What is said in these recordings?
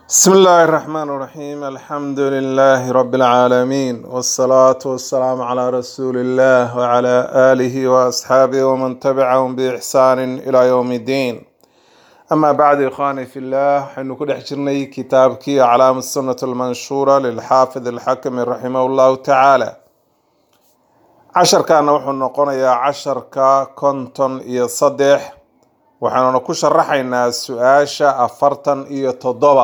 بسم الله الرحمن الرحيم الحمد لله رب العالمين والصلاة والسلام على رسول الله وعلى آله وأصحابه ومن تبعهم بإحسان إلى يوم الدين أما بعد إخواني في الله حين كل حجرني كتابك أعلام السنة المنشورة للحافظ الحكم رحمه الله تعالى عشر كان وحن نقول يا عشر كا كنتن إيا صدح waxaanuna ku sharaxaynaa su-aasha afartan iyo toddoba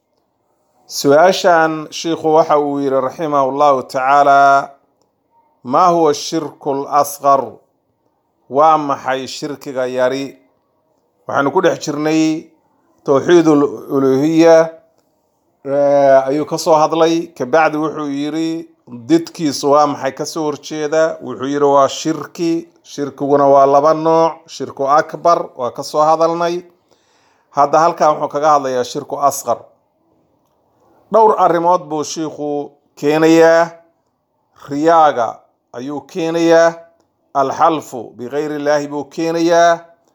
su-aashan shiikhu waxa uu yidhi raximahu llahu tacaala maa huwa shirku lasqar waa maxay shirkiga yari waxaanu ku dhex jirnay towxiid uluhiya ayuu kasoo hadlay kabacdi wuxuu yidhi didkiisu waa maxay kasoo horjeeda wuxuu yidhi waa shirki shirkiguna waa laba nooc shirku akbar waa kasoo hadalnay hadda halkan wuxuu kaga hadlayaa shirku asqar dhowr arrimood buu shiikhu keenayaa riyaaga ayuu keenayaa alxalfu bikayr illaahi buu keenayaa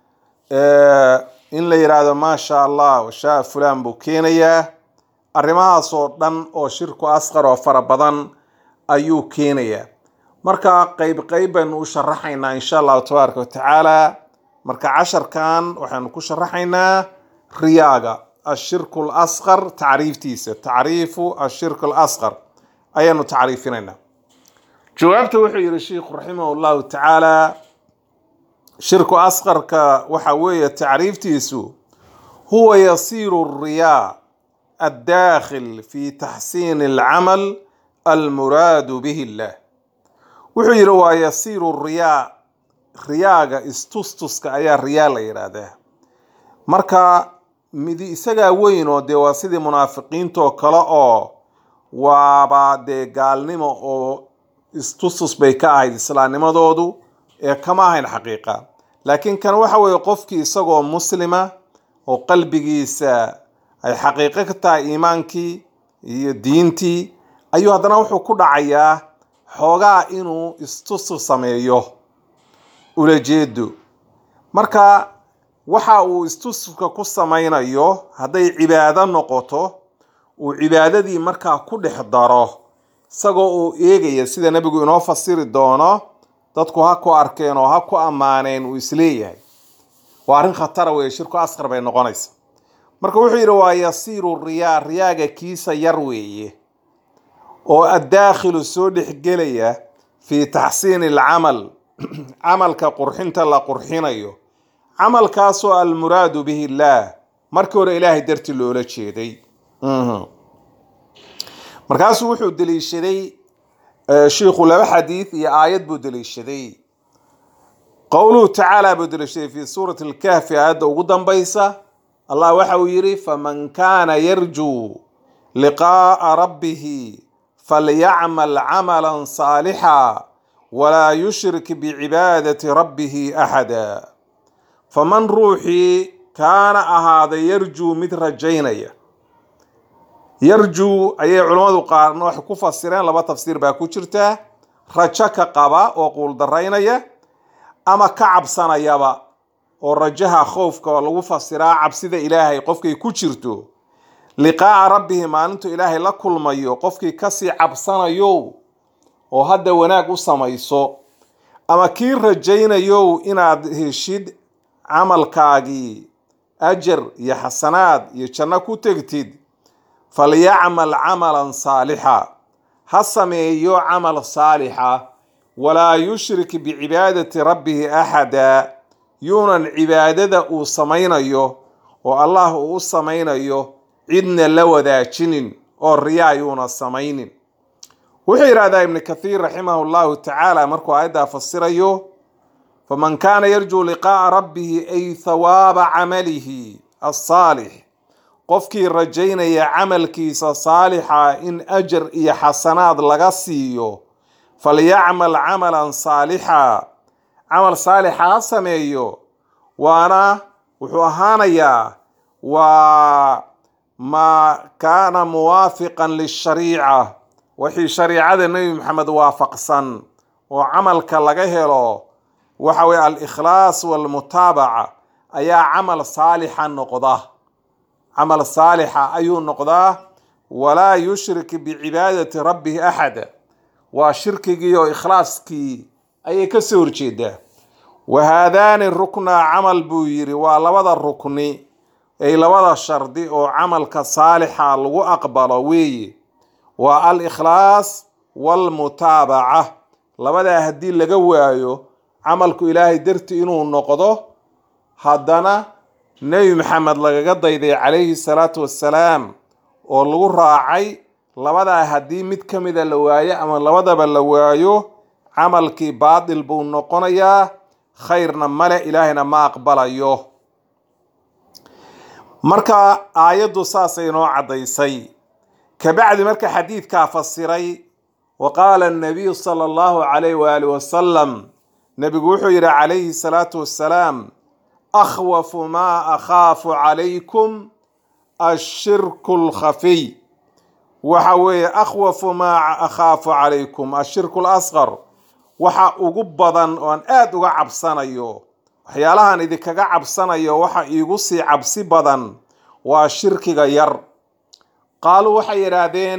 in la yidhaahdo maasha allah washaa fulan buu keenayaa arrimahaas oo dhan oo shirku asqar oo fara badan ayuu keenayaa marka qeyb qeyb baynu u sharaxaynaa insha allahu tabaaraka watacaala marka casharkan waxaynu ku sharaxaynaa riyaaga ashirku lasqar tacriiftiisa tacriifu ashirku lasqar ayaanu tacriifinaynaa jawaabta wuxuu yihi sheikhu raximah llahu tacaala shirku asqarka waxa weeye tacriiftiisu huwa yasiiru riyaa addaakhil fi taxsiini alcamal almuraadu bihi illah wuxuu yidhi waa yasiiru riyaa riyaaga istustuska ayaa riyaa la yidhaahdaa marka midi isagaa weyn oo dee waa sidii munaafiqiintoo kale oo waaba dee gaalnimo oo istustus bay ka ahayd islaamnimadoodu ee kama ahayn xaqiiqa laakiin kan waxa weeye qofkii isagoo muslima oo qalbigiisa ay xaqiiqo ka tahay iimaankii iyo diintii ayuu haddana wuxuu ku dhacayaa xoogaa inuu istusu sameeyo ulajeedo marka waxa uu istususka ku samaynayo hadday cibaado noqoto uu cibaadadii markaa ku dhex daro isagoo uu eegaya sida nebigu inoo fasiri doono dadku ha ku arkeen oo ha ku ammaaneen uu isleeyahay waa arrin khatara weeye shirku asqar bay noqonaysa marka wuxuu yidhi waa yasiiru riyaa riyaaga kiisa yar weeye oo addaakhilu soo dhexgelaya fii taxsiini alcamal camalka qurxinta la qurxinayo camalkaasoo almuraadu bihi illaah markii hore ilaahay darti loola jeeday markaasuu wuxuu deliishaday shiikhu laba xadiid iyo aayad buu deliishaday qowluhu tacaala buu deliishaday fi suurati alkahfi aayadda ugu danbaysa allah waxa uu yidhi faman kaana yarjuu liqaa'a rabbihi falyacmal camalan saalixa walaa yushrik bicibaadati rabbihi axada faman ruuxii kaana ahaaday yarjuu mid rajaynaya yarjuu ayay culammadu qaarna waxay ku fasireen laba tafsiir baa ku jirta rajo ka qaba oo quuldaraynaya ama ka cabsanayaba oo rajaha khoofka lagu fasiraa cabsida ilaahay qofkay ku jirto liqaa'a rabbihi maalintu ilaahay la kulmayo qofkii kasii cabsanayo oo hadda wanaag u samayso ama kii rajaynayo inaad heshid camalkaagii ajar iyo xasanaad iyo janno ku tegtid falyacmal camalan saalixa ha sameeyo camal saalixa walaa yushrik bicibaadati rabbihi axada yuunan cibaadada uu samaynayo oo allah uu u samaynayo cidna la wadaajinin oo riyaa yuuna samaynin wuxuu yidhahdaa ibnu kathiir raximahu llahu tacaala markuu aayaddaa fasirayo faman kaana yarjuu liqaa'a rabbihi ay thawaaba camalihi asaalix qofkii rajaynaya camalkiisa saalixa in ajar iyo xasanaad laga siiyo falyacmal camalan saalixa camal saalixa ha sameeyo waana wuxuu ahaanayaa waa maa kaana muwaafiqan lishariica wixii shariicada nebi maxamed waafaqsan oo camalka laga helo waxa weye al-ikhlaas walmutaabaca ayaa camal saalixa noqda camal saalixa ayuu noqdaa walaa yushrik bicibaadati rabbihi axada waa shirkigii oo ikhlaaskii ayay kasoo horjeedaa wa haadaani ruknaa camal buu yidhi waa labada rukni ay labada shardi oo camalka saalixa lagu aqbalo weeye waa al ikhlaas waalmutaabaca labadaa haddii laga waayo camalku ilaahay darti inuu noqdo haddana nebi maxamed lagaga dayday calayhi salaatu wassalaam oo lagu raacay labadaa haddii mid ka mida la waayo ama labadaba la waayo camalkii baatil buu noqonayaa khayrna male ilaahayna ma aqbalayo marka aayaddu saasay noo caddaysay kabacdi marka xadiidkaa fasiray wa qaala annabiyu sala allahu calayh waali wasalam nebigu wuxuu yidhi calayhi salaatu wassalaam akhwafu maa akhaafu calaykum ashirku lkhafiy waxa weeye akhwafu maa akhaafu calaykum ashirku lasqar waxa ugu badan oan aada uga cabsanayo waxyaalahan idinkaga cabsanayo waxa iigu sii cabsi badan waa shirkiga yar qaaluu waxay yidhaahdeen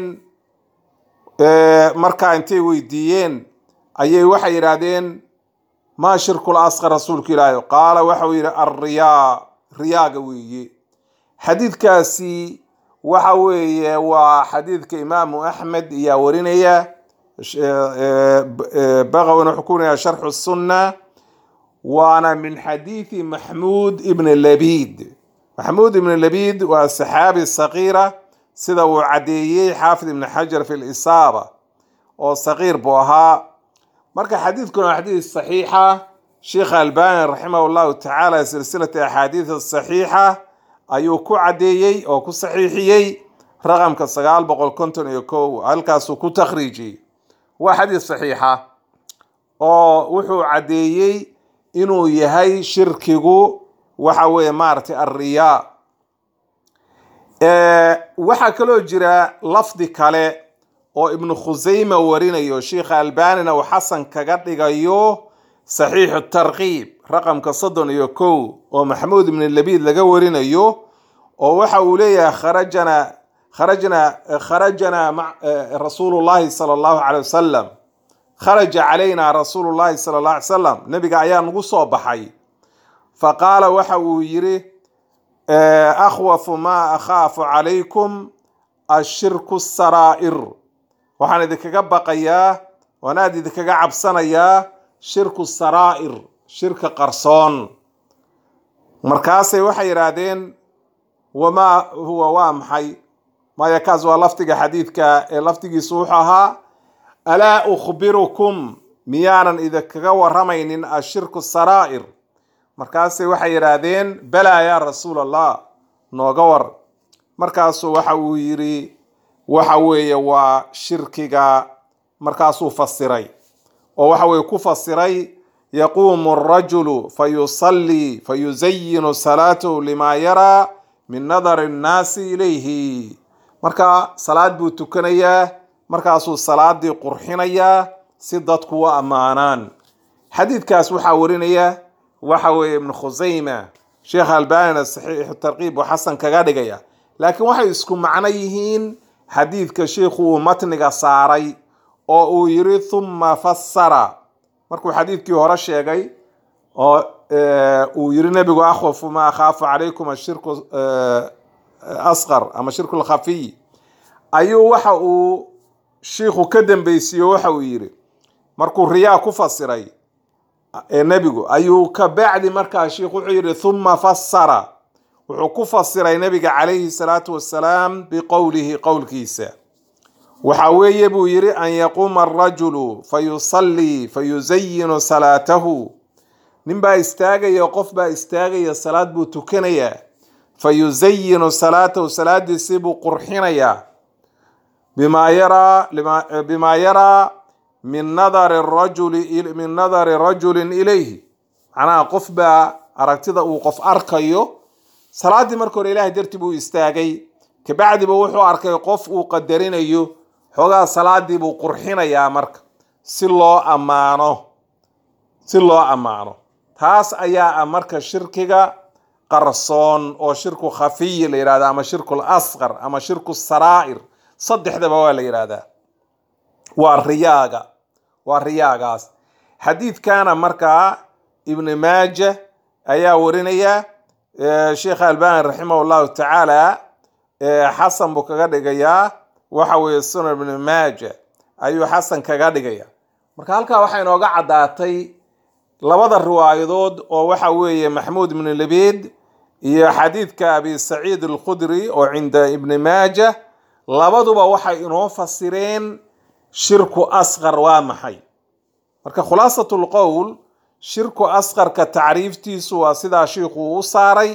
markaa intay weydiiyeen ayay waxay yidhaahdeen maa shirkul asqar rasuulka ilaahi qaala waxau yidhi alriyaa riyaaga weeye xadiidkaasi waxa weeye waa xadiidka imaamu axmed ayaa warinaya baqawin wuxuu ku warinaya sharxu sunna waana min xadiidi maxmuud ibn labid maxmuud ibn labid waa saxaabi saqiira sida uu caddeeyey xaafid ibn xajar fi lisaaba oo saqiir buu ahaa marka xadiidkuna waa xadiid saxiixa sheikh albani raximah llahu tacaala silsilati axaadiid saxiixa ayuu ku caddeeyey oo ku saxiixiyey raqamka sagaal boqol konton iyo kow halkaasuu ku takhriijiyey waa xadiid saxiixa oo wuxuu caddeeyey inuu yahay shirkigu waxa weeye maaragtay alriyaa waxaa kaloo jira lafdi kale oo ibnu khusayma warinayo sheikha albanina uu xasan kaga dhigayo saxiixu tarkiib raqamka soddon iyo kow oo maxamuud ibn labiid laga warinayo oo waxa uu leeyahay kharajana kharajna kharajana rasuulu llahi sala allahu calay wasalam kharaja calayna rasuulu llahi sala allah alay salam nabiga ayaa nagu soo baxay fa qaala waxa uu yidhi akhwafu maa akhaafu calaykum ashirku saraa'ir waxaan idinkaga baqayaa waan aada idinkaga cabsanayaa shirku saraa'ir shirka qarsoon markaasay waxay yidhaahdeen wamaa huwa waa maxay maya kaas waa lafdiga xadiidka ee lafdigiisu wuxuu ahaa alaa ukhbirukum miyaanan idinkaga waramaynin ashirku saraa'ir markaasay waxay yidhaahdeen balaa yaa rasuul allah nooga war markaasuu waxa uu yidhi waxa weeye waa shirkiga markaasuu fasiray oo waxa weye ku fasiray yaquumu arajulu fayusallii fayuzayinu salaatahu limaa yaraa min nadari annaasi ilayhi marka salaad buu tukanayaa markaasuu salaadii qurxinayaa si dadku u ammaanaan xadiidkaas waxaa warinaya waxa weeye ibnu khusayma sheekh albanina saxiixu tarkiib oo xasan kaga dhigaya laakiin waxay isku macno yihiin xadiidka sheikhu uu matniga saaray oo uu yiri thumma fassara markuu xadiidkii hore sheegay oo uu yiri nebigu akhwafu ma akhaafu calaykum ashirku asqar ama shirku lkhafiy ayuu waxa uu shiikhu ka dambeysiiyo waxa uu yiri markuu riyaa ku fasiray nebigu ayuu ka bacdi markaa sheikhu wuxuu yidhi thumma fassara wuxuu ku fasiray nebiga calayhi salaatu wassalaam biqowlihi qowlkiisa waxa weeye buu yidhi an yaquuma arajulu fayusallii fayuzayinu salaatahu ninbaa istaagaya qof baa istaagaya salaad buu tukanayaa fayuzayinu salaatahu salaadiisii buu qurxinayaa bimaa yaraa bimaa yaraa min nadari rajuli min nadari rajulin ilayhi macnaha qof baa aragtida uu qof arkayo salaaddii marka hore ilahay dartii buu istaagay kabacdiba wuxuu arkay qof uu qadarinayo xoogaa salaadii buu qurxinayaa marka si loo ammaano si loo ammaano taas ayaa ah marka shirkiga qarsoon oo shirku khafiyi la yidhahda ama shirku lasqar ama shirku saraa'ir saddexdaba waa la yidhahdaa waa riyaaga waa riyaagaas xadiidkana markaa ibni maaja ayaa warinaya sheekh albani raximah llahu tacaala xasan buu kaga dhigayaa waxa weeye sunan ibni maaja ayuu xasan kaga dhigaya marka halkaa waxaa inooga caddaatay labada riwaayadood oo waxa weeye maxmuud ibni labiid iyo xadiidka abi saciid alkhudri oo cinda ibni maaja labaduba waxay inoo fasireen shirku asqar waa maxay marka khulaasatu lqowl shirku asqarka tacriiftiisu waa sidaa shiikhuu u saaray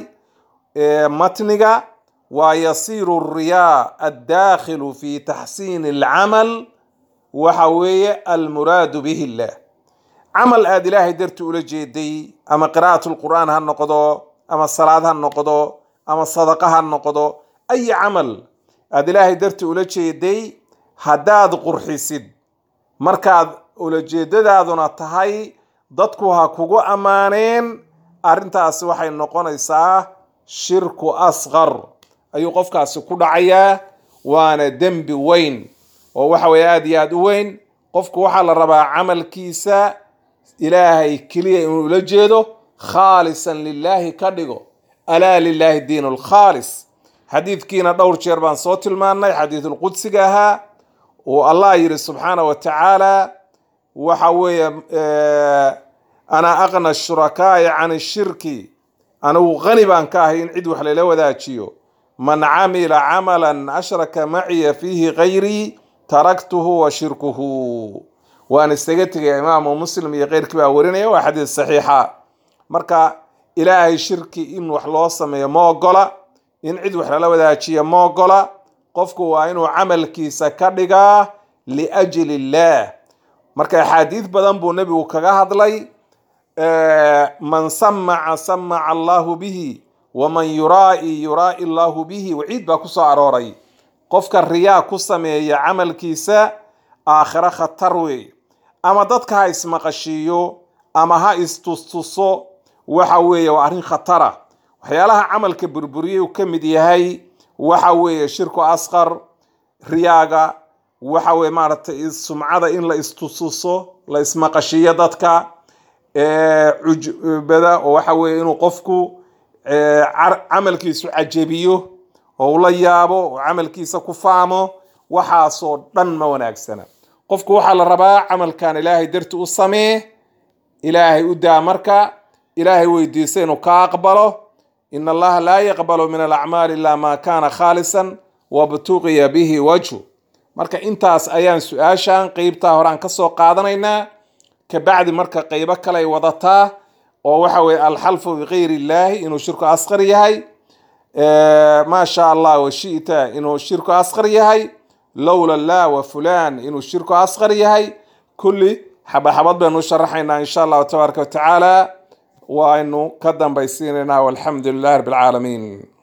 matniga waa yasiiru riyaa addakhilu fi taxsiini alcamal waxa weeye almuraadu bihi illah camal aada ilaahay darti ula jeeday ama qiraa'at lqur'aan ha noqdo ama salaad ha noqdo ama sadaqa ha noqdo ay camal aada ilaahay darti ula jeeday haddaad qurxisid markaad ulajeedadaaduna tahay dadku ha kugu ammaaneen arrintaasi waxay noqonaysaa shirku asqar ayuu qofkaasi ku dhacayaa waana dembi weyn oo waxa weye aada iyo aada u weyn qofku waxaa la rabaa camalkiisa ilaahay keliya inuu ula jeedo khaalisan lilaahi ka dhigo alaa lilaahi diin lkhaalis xadiidkiina dhowr jeer baan soo tilmaannay xadiidulqudsiga ahaa uu allah yidhi subxaana wa tacaala waxa weeye ana aqna shurakaa'i can shirki anigu qani baan ka ahay in cid wax lala wadaajiyo man camila camalan ashraka maciya fiihi gayrii taraktuhu wa shirkuhu waan isaga tegaya imaamu muslim iyo keyrkii baa warinaya waa xadiis saxiixa marka ilaahay shirki in wax loo sameeyo ma ogola in cid wax lala wadaajiya ma ogola qofku waa inuu camalkiisa ka dhigaa liajli illaah marka axaadiid badan buu nebigu kaga hadlay man samaca samaca allahu bihi waman yuraa'i yuraa'i allahu bihi waciid baa kusoo arooray qofka riyaa ku sameeya camalkiisa aakhiro khatar wey ama dadka ha ismaqashiiyo ama ha istustuso waxa weeye waa arrin khatara waxyaalaha camalka burburiyay uu ka mid yahay waxa weeye shirku asqar riyaaga waxa weye maaragtay sumcada in la istustuso la ismaqashiiyo dadka cujbada oo waxa weeye inuu qofku camalkiisu cajabiyo oo ula yaabo oo camalkiisa ku faamo waxaasoo dhan ma wanaagsana qofku waxaa la rabaa camalkan ilaahay darti u samee ilaahay u daa marka ilaahay weydiisa inuu ka aqbalo in allaha laa yaqbalu min alacmaali ilaa maa kaana khaalisan wabtuqiya bihi wajhu marka intaas ayaan su-aashan qeybtaa horaan kasoo qaadanaynaa kabacdi marka qeybo kaley wadataa oo waxa weye alxalfu bikayr illaahi inuu shirku asqar yahay maa sha allah washita inuu shirku asqar yahay lowla lah wa fulan inuu shirku asqar yahay kulli xabaxabad baynu u sharaxaynaa insha allahu tabaaraka watacaala waynu ka dambaysiinaynaa walxamdu lilahi rabbi alcaalamiin